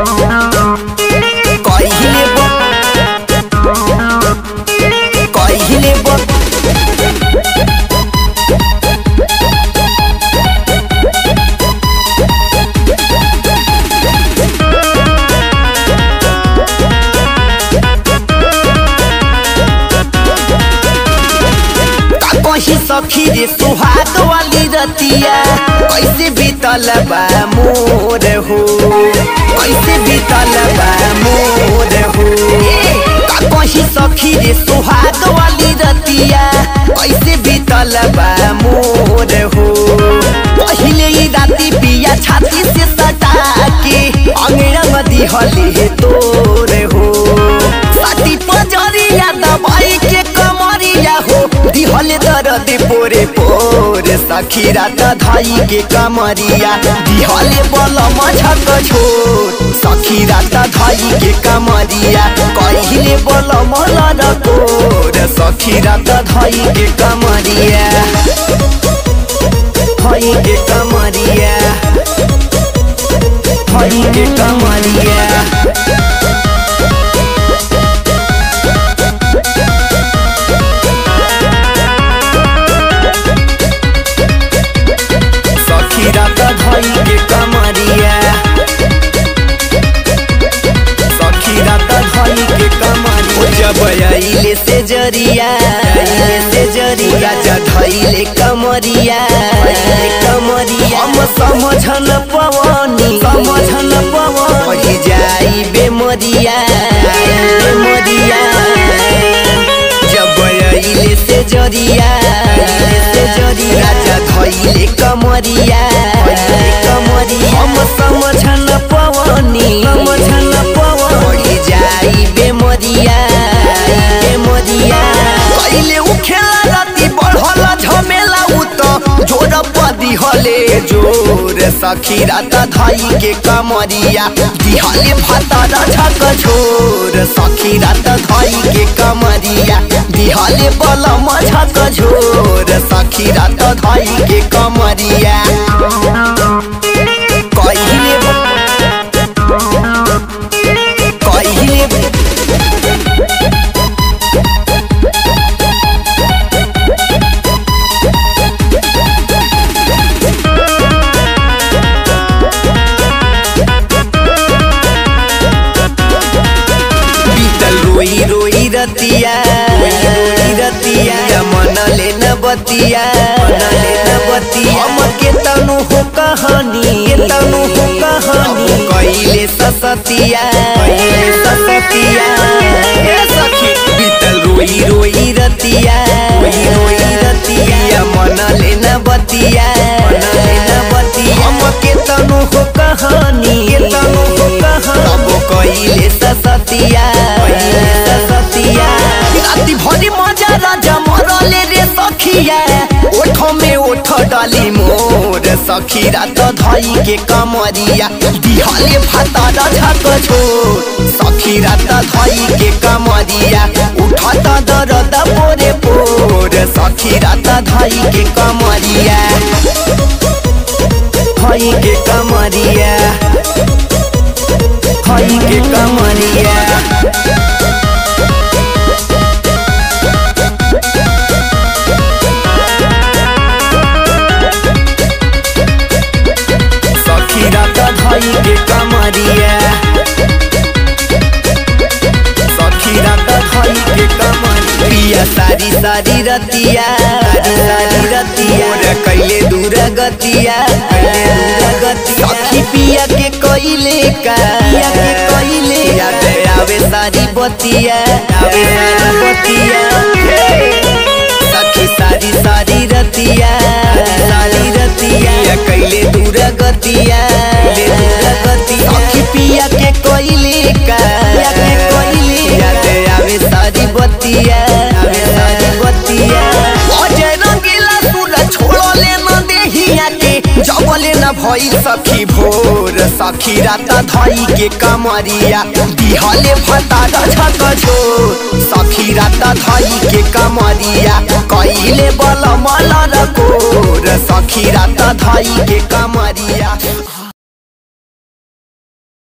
कहिले ब कहिले ब कहीं सखी रे सुहाग वाली रतिया कैसे बीतल बा मोर हो कैसे बीतल बा मोर हो ए, का कहीं सखी रे सुहाग वाली रतिया कैसे बीतल बा मोर हो पहिले ही राती पिया छाती से सटा के अंगड़ा दिहले तोर हो साथी पजरिया दबाई के कमरिया हो दिहले दर्द पोरे पोर सखी रात धाई के कमरिया दिहले बल मझक छोर सखी रात धाई के कमरिया कहिले बल मल कोर सखी रात धाई के कमरिया धाई के कमरिया धाई के कमरिया सखी रात धई के कमरिया सखी रात धई के कमरिया जब आइले से जरिया आइले से जरिया धइले कमरिया धइले कमरिया हम समझन पवनी समझन पवन पढ़ी जाई बेमरिया बेमरिया जब आइले से जरिया आइले से जरिया धइले कमरिया धइले कमरिया हम समझन पवनी समझन पवन पढ़ी जाई बेमरिया बेमरिया कइले उ खेला राती बढ़ल झमेला उ त जोर पदी हले जोर सखी रात धाई के कमरिया दिहले भातारा झक झोर सखी रात धाई के कमरिया दिहले बल मझक झोर सखी रात धाई के कमरिया कहिले कहिले बीतल रोई रोई रतिया रोई रतिया मन ले न बतिया मन ले न बतिया हम के तनु हो कहानी के तनु हो कहानी कइले ससतिया कइले ससतिया ए सखी बीतल रोई रोई रतिया रोई रोई रतिया मन ले न बतिया मन ले न बतिया हम के तनु हो कहानी के तनु हो कहानी तब कइले ससतिया कइले ससतिया राती भरी मजा राजा मरले रे सखिया ओठ में ओठ डाली मोर सखी रात धई के कमरिया दिहले भातारा झक छोर सखी रात धई के कमरिया उठत दर्द पोरे पोर सखी रात धई के कमरिया धई के कमरिया धई के कमरिया सखी रात धई के कमरिया सखी रात धई के कमरिया पिया सारी सारी रतिया सारी सारी रतिया मोर कैले दूर गतिया कैले दूर गतिया सखी पिया के कइले का पिया के कइले याद आवे सारी बतिया आवे सारी बतिया सखी सारी सारी रतिया सारी रतिया कैले दूर गतिया ले दूर गतिया सखी पिया के कोइले का पिया के कोइले याद आवे सारी बतिया आवे सारी बतिया अजय रंगीला सूरज छोड़ो ले न देहिया के जबले न भई सखी भोर सखी रात धई के कमरिया दिहले भतारा झक झोर सखी रात धई के कमरिया कइले बल मल रकोर सखी रात धई के कमरिया